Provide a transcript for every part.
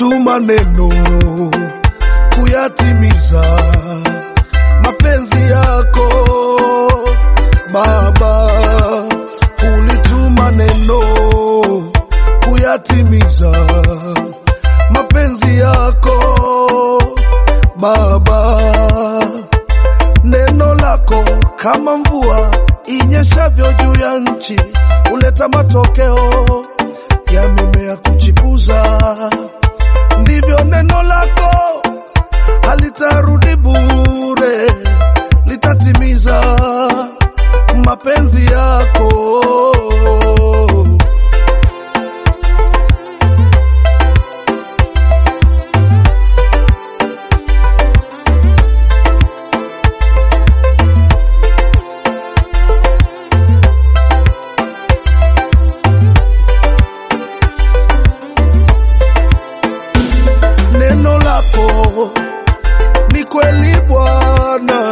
ulituma neno kuyatimiza mapenzi yako Baba, ulituma neno kuyatimiza mapenzi yako Baba, neno lako kama mvua inyeshavyo juu ya nchi, huleta matokeo ya mimea kuchipuza. Ndivyo neno lako halitarudi bure, litatimiza mapenzi yako. Neno lako ni kweli Bwana,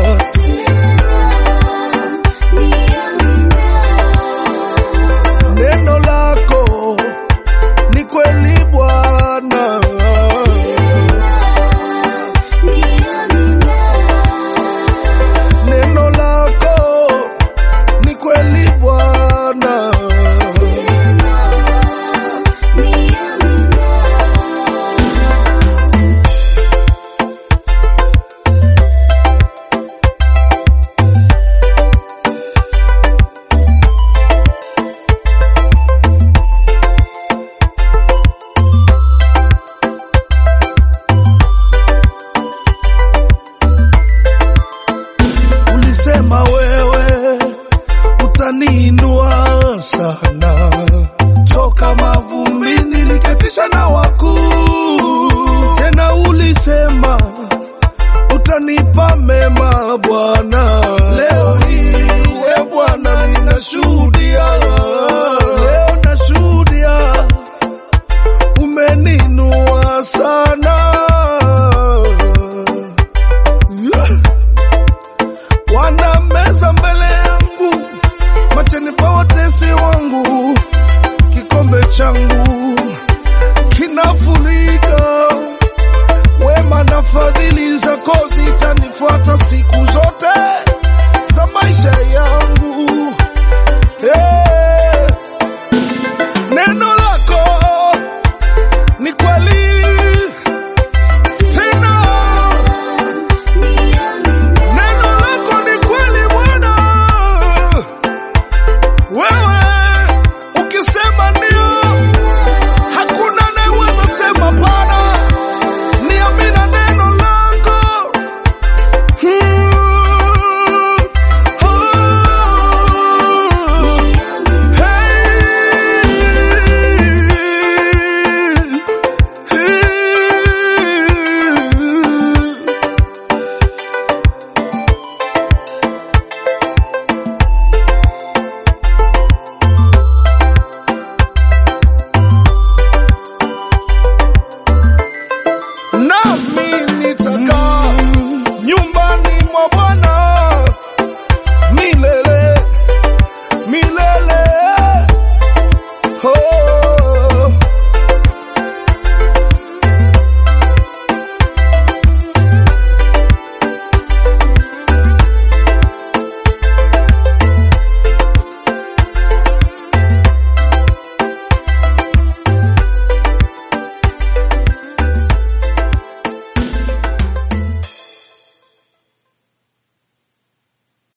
neno lako ni kweli Bwana, neno lako ni kweli Bwana, ulisema wewe utaniinua sana toka mavumbini niketisha na wakuu. Tena ulisema utanipa mema Bwana. Leo hii we Bwana, ninashuhudia, leo nashuhudia umeninua sana yeah. Wana meza mbele yangu macheni pa watesi wangu, kikombe changu kinafurika. Wema na fadhili zako zitanifuata siku zote.